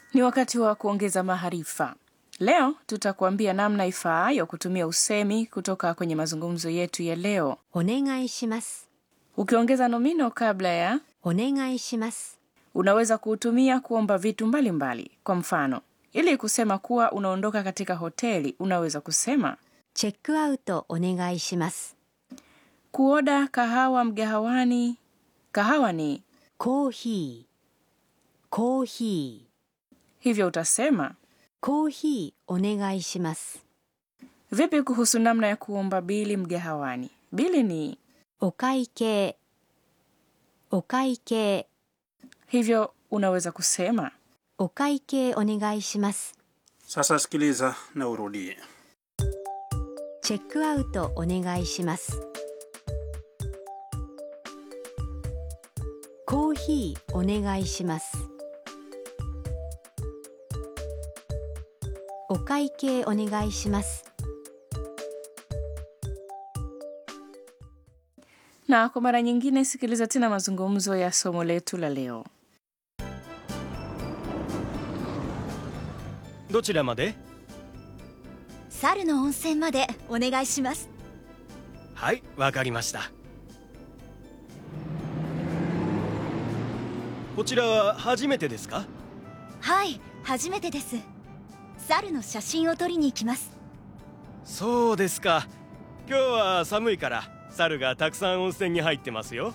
Ni wakati wa kuongeza maarifa. Leo tutakuambia namna ifaayo kutumia usemi kutoka kwenye mazungumzo yetu ya leo. お願いします。 Ukiongeza nomino kabla ya お願いします。 unaweza kuutumia kuomba vitu mbalimbali mbali. Kwa mfano, ili kusema kuwa unaondoka katika hoteli, unaweza kusema チェックアウトお願いします。 kuoda kahawa mgahawani. Kahawa ni コーヒー。コーヒー。 hivyo, utasema コーヒーお願いします。 vipi kuhusu namna ya kuomba bili mgahawani? Bili ni お会計。お会計。 hivyo, unaweza kusema お会計お願いします。 Sasa sikiliza na urudie. チェックアウトお願いします。コーヒーお願いします。お会計お願いします。 na kwa mara nyingine sikiliza tena mazungumzo ya somo letu la leo. どちらまで猿の温泉までお願いしますはいわかりましたこちらは初めてですかはい初めてです猿の写真を撮りに行きますそうですか今日は寒いから猿がたくさん温泉に入ってますよ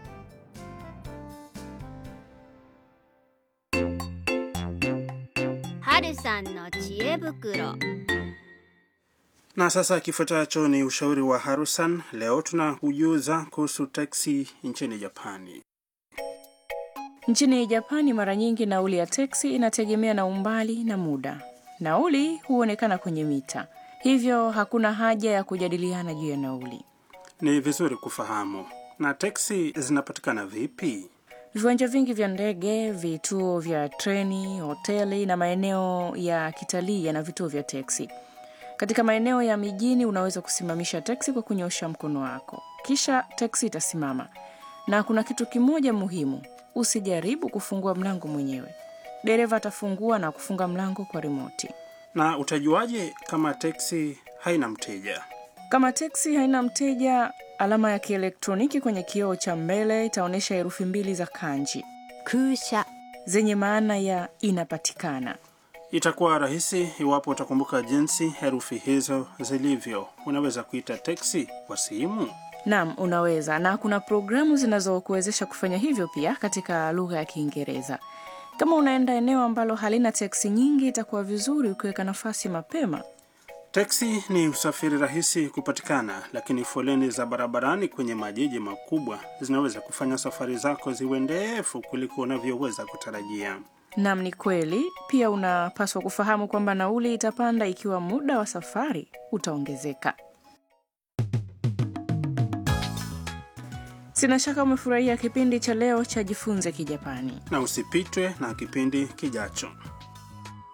Na sasa kifuatacho ni ushauri wa Harusan. Leo tunakujuza kuhusu teksi nchini Japani. Nchini Japani, mara nyingi nauli ya teksi inategemea na umbali na muda. Nauli huonekana kwenye mita, hivyo hakuna haja ya kujadiliana juu ya nauli. Ni vizuri kufahamu. Na teksi zinapatikana vipi? Viwanja vingi vya ndege, vituo vya treni, hoteli na maeneo ya kitalii yana vituo vya teksi. Katika maeneo ya mijini, unaweza kusimamisha teksi kwa kunyosha mkono wako, kisha teksi itasimama. Na kuna kitu kimoja muhimu, usijaribu kufungua mlango mwenyewe. Dereva atafungua na kufunga mlango kwa rimoti. Na utajuaje kama teksi haina mteja? Kama teksi haina mteja, alama ya kielektroniki kwenye kioo cha mbele itaonyesha herufi mbili za kanji 空車 zenye maana ya inapatikana. Itakuwa rahisi iwapo utakumbuka jinsi herufi hizo zilivyo. Unaweza kuita teksi kwa simu. Naam, unaweza, na kuna programu zinazokuwezesha kufanya hivyo pia katika lugha ya Kiingereza. Kama unaenda eneo ambalo halina teksi nyingi, itakuwa vizuri ukiweka nafasi mapema. Teksi ni usafiri rahisi kupatikana, lakini foleni za barabarani kwenye majiji makubwa zinaweza kufanya safari zako ziwe ndefu kuliko unavyoweza kutarajia. Naam, ni kweli. Pia unapaswa kufahamu kwamba nauli itapanda ikiwa muda wa safari utaongezeka. Sina shaka umefurahia kipindi cha leo cha Jifunze Kijapani. Na usipitwe na kipindi kijacho.